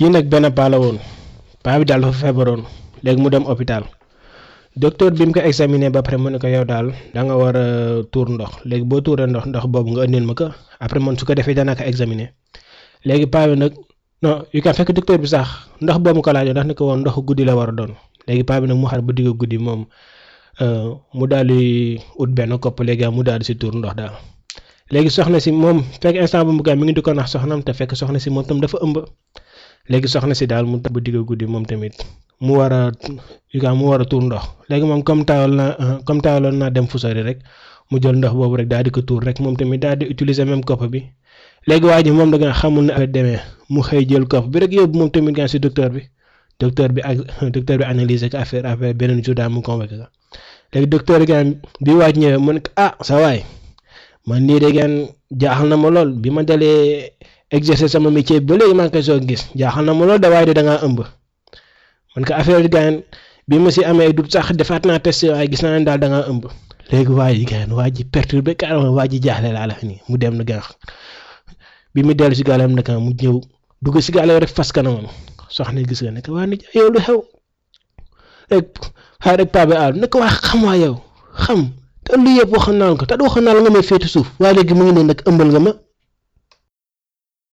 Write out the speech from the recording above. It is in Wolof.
kii nag benn paa la woon paa bi daal dafa feebaroon léegi mu dem hôpital docteur bi mu ko examiné ba pare mu ne ko yow daal da nga war a tuur ndox léegi boo tuuree ndox ndox boobu nga indil ma ko après man su ko defee danaa ko examiner léegi paa bi nag non yu kan fekk docteur bi sax ndox boobu ko laajoo ndax ni ko woon ndox guddi la war a doon léegi paa bi nag mu xar ba digg guddi moom mu daal di ut benn kopp léegi mu daal di si tuur ndox daal léegi soxna si moom fekk instant bu mu gaa mi ngi di ko nax soxnam te fekk soxna si moom tam dafa ëmb léegi soxna si daal mu ba digg guddi moom tamit mu war a yu kaa mu war a tuur ndox léegi moom comme taawal na comme taawaloon naa dem fu sori rek mu jël ndox boobu rek daal di ko tuur rek moom tamit daal di utiliser même kopp bi léegi waa ji moom da nga xamul ne affaire demee mu xëy jël kopp bi rek yóbbu moom tamit gaa si docteur bi docteur bi ak docteur bi analyser ko affaire affaire beneen jour daal mu convoqué ko léegi docteur bi gaa bi waaj ñëwee mu ne ko ah sa waay man lii de gaan jaaxal na ma lool bi ma dalee exercer sama métier ba léegi maa ngi koy soog gis jaaxal na ma lool da waaye de da ngaa ëmb man ko affaire gaan bi ma si amee du sax defaat naa test waaye gis naa ne daal da ngaa ëmb léegi waa ji gaan waa ji perturbé carrément waa ji jaaxle laa la nii mu dem na gaan bi mu dellu si gaalam nag mu ñëw dugg si gaalam rek fas kanamam soxna gis nga ne ko waa nit yow lu xew rek xaar rek paa bi aal ne ko waa xam waa yow xam te lu yëpp waxoon naa la ko te waxoon naa la nga may féeti suuf waaye léegi mu ngi ne nag ëmbal nga ma